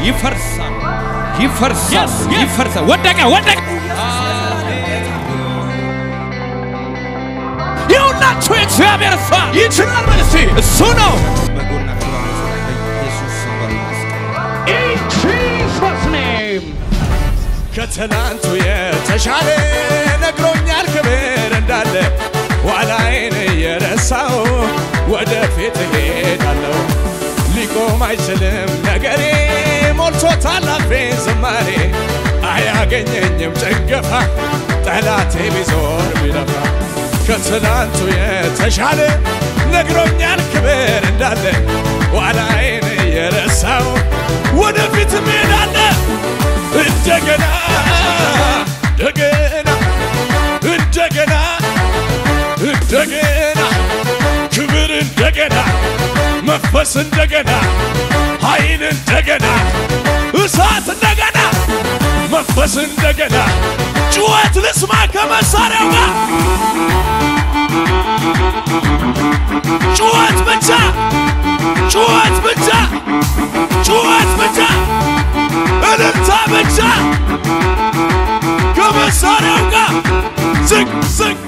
ይፈርሳል፣ ይፈርሳል፣ Yes, yes. ይፈርሳል። ወደቀ፣ ወደቀ። ይሁላችሁ የእግዚአብሔር እሷ ይችላል። ምን እስቲ እሱ ነው በጎናችሁ ኢየሱስ ስም በሉ In Jesus' name. ከትናንቱ የተሻለ ነግሮኛል ክብር እንዳለ ኋላዬን እየረሳው ወደፊት እሄዳለሁ። ሊቆም አይችልም ነገሬ ሞልቶታል አፌ ዝማሬ አያገኘኝም ጭንገፋ ጠላቴ ቢዞር ቢለፋ ከትናንቱ የተሻለ ነግሮኛል ክብር እንዳለ ኋላዬን እየረሳው ወደፊት እሄዳለ እንደገና እንደገና እንደገና እንደገና ክብር እንደገና መንፈስ እንደገና ኃይል እንደገና እሳት እንደገና መንፈስ እንደገና ጩኸት ልስማ ከመሳሪያው ጋር ጩኸት ብቻ ጩኸት ብቻ ጩኸት ብቻ እልልታ ብቻ ከመሳሪያው ጋር ዝቅ ዝቅ